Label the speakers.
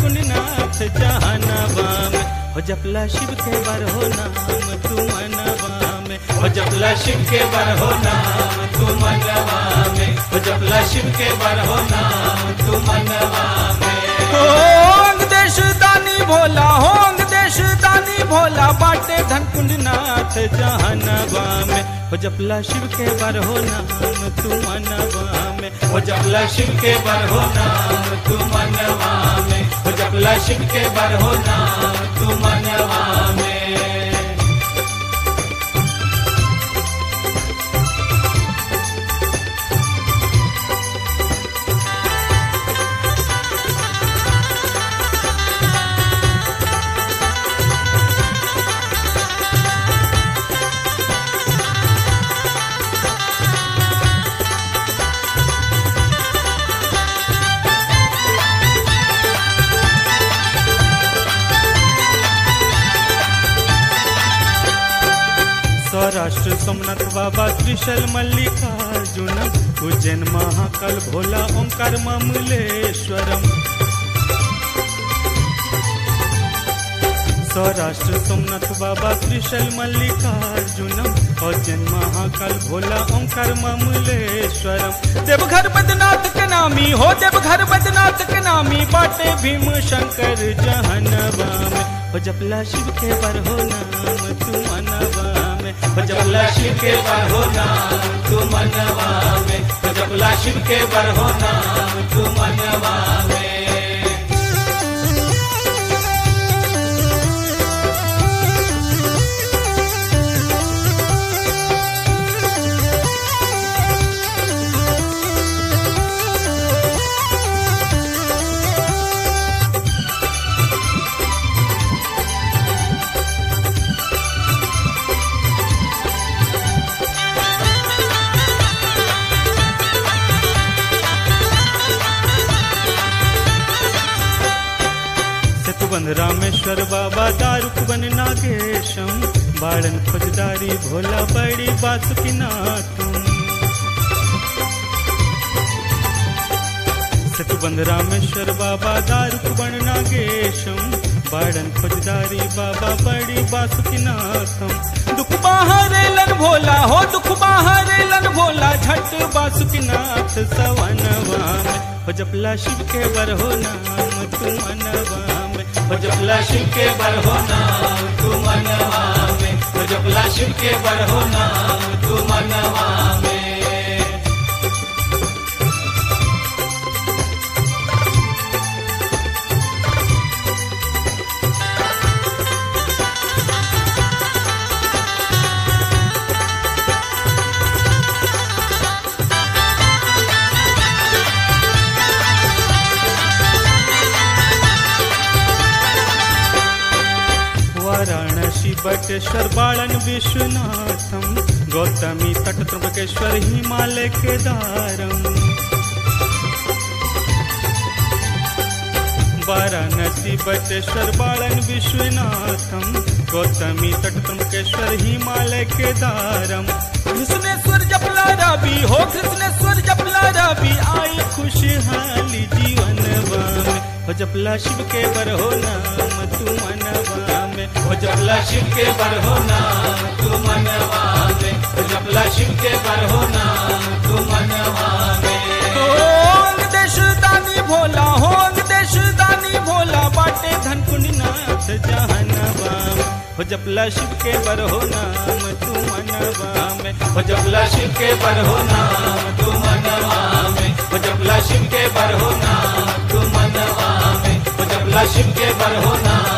Speaker 1: कुंड नाथ जहानवा में हो जपला शिव के बर हो नाम तू मनवा में हो जपला शिव के बर हो नाम तू मनवा में हो जपला शिव के बर हो नाम तू मनवा में होंग देश दानी भोला होंग देश दानी भोला बाटे धन कुंड नाथ जहानवा में हो जपला शिव के बर हो नाम तू मनवा में हो जपला शिव के बर हो नाम तू मनवा में हो जपला शिव के बर हो नाम तू मनवा में सौराष्ट्र सोमनाथ बाबा त्रिशल मल्लिकार्जुन उज्जैन महाकाल भोला ओंकार ममलेश्वरम सौराष्ट्र सोमनाथ बाबा त्रिशल मल्लिकार्जुनम उज्जैन महाकाल भोला ओंकार ममलेश्वरम देवघर बदनाथ के नामी हो देवघर बदनाथ के नामी बाटे भीम शंकर जहनवा में हो जपला शिव के बर हो नाम तू मनवा में हो जपला शिव के बर हो नाम तू मनवा में हो जपला शिव के बर हो नाम तू मनवा में सेतुबंद रामेश्वर बाबा दारुकबन नागेशम बाड़न फौजदारी भोला बड़ी बासुकीनाथम सेतुबंद रामेश्वर बाबा दारुकबन नागेशम बाड़न फौजदारी बाबा बड़ी बासुकीनाथम दुख बाहरेलन भोला हो दुख बाहरेलन भोला झट बासुकीनाथ सवनवा में हो जपला शिव के बर हो नाम तू मनवा में हो जपला शिव के बर हो नाम तू मनवा में हो जपला शिव के बर हो नाम तू मनवा में वाराणसी बटेश्वर बालन विश्वनाथम गौतमी तट त्र्यंबकेश्वर हिमालय केदारम वाराणसी बटेश्वर बालन विश्वनाथम गौतमी तट त्र्यंबकेश्वर हिमालय केदारम कृष्णेश्वर जपला रवि हो कृष्णेश्वर जपला रवि आई खुशहाली जीवन में हो जपला शिव के बर हो नाम तू मनवा में हो जपला शिव के बर हो नाम तू मनवा में हो जपला शिव के बर हो नाम तू मनवा में होंग देश दानी भोला होंग देश दानी भोला बाटे धन कुंड नाथ जहनवा में हो जपला शिव के बर हो नाम तू मनवा में हो जपला शिव के बर हो नाम तू मनवा में हो जपला शिव के बर हो नाम तू मनवा में हो जपला शिव के बर हो नाम